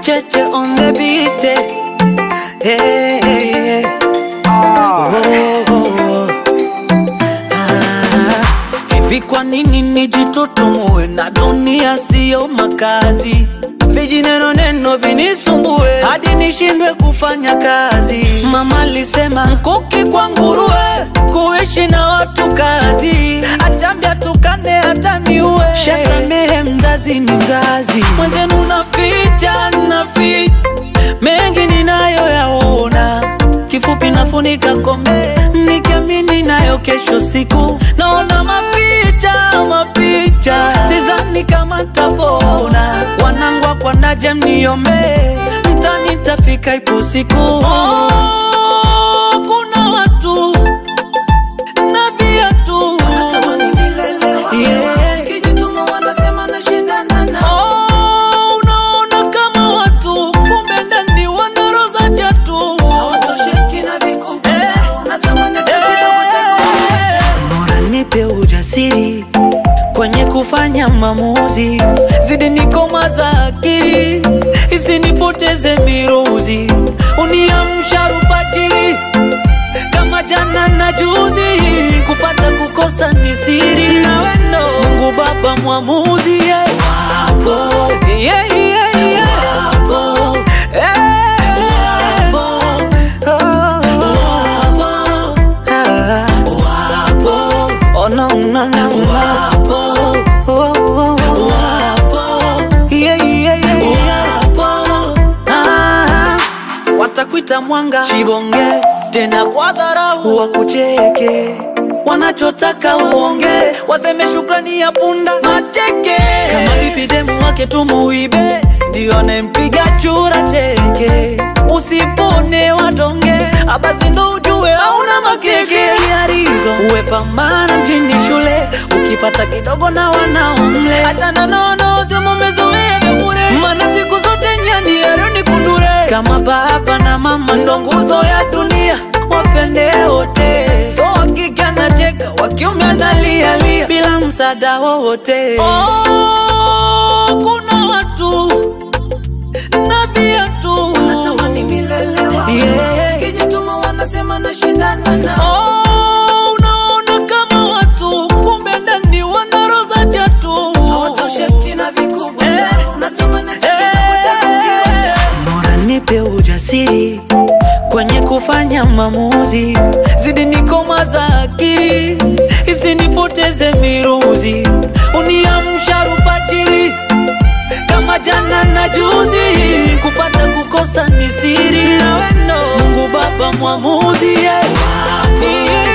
Cheche on the beat. eh. Hey, hey, hey. Oh, oh, oh. Ah, Hivi kwa nini nijitutumue na dunia siyo makazi? Vijineno neno vinisumbue hadi nishindwe kufanya kazi. Mama alisema mkuki kwa nguruwe, kuishi na watu kazi. Achambia tukane hata niue, shasamehe mzazi ni mzazi. Mwenzenu naficha naficha mengi ninayoyaona, kifupi nafunika kombe nikiamini nayo kesho siku naona mapicha mapicha, sizani kama tapona. Wanangwa kwa naje mniombe, mtani tafika ipo siku. Oh, kuna watu na viatu Yeah. Oh, unaona kama watu kumbe ndani wana roho za chatu. Bora nipe ujasiri kwenye kufanya maamuzi, zidi nikomaza akili, isinipoteze miruzi, uniamsha alfajiri kama jana na juzi, kupata kukosa ni siri, nawe ndo Mungu Baba mwamuzi yeah. Wapo yeah, yeah, yeah. Wapo eh. Wapo oh. Oh, no, no, no. Oh, oh, oh. Yeah, yeah, yeah, yeah. Ah, watakwita mwanga chibonge tena kwa dharau wakucheke wanachotaka uonge waseme shukrani ya punda mateke kama vipi demu wake tumuibe ndio anempiga chura teke usipone wadonge abasi ndo ujue hauna makeke siarizo uwe pambana mjini shule ukipata kidogo na wanaomle hata nanono semumezoea vya bure mana siku zote nyani eroni kundure kama baba na mama ndo nguzo ya dunia wapende wote so wakike anacheka wakiume analialia bila msaada wowote oh, kuna watu na viatu Yeah. Oh, unaona kama watu kumbe ndani wana roho za chatu Bora nipe ujasiri kwenye kufanya maamuzi, zidi nikomaza akili, isinipoteze miruzi, uniamsha alfajiri kama jana na juzi, kupata kukosa ni siri, nawe ndo Mungu Baba mwamuzi yeah. Yeah.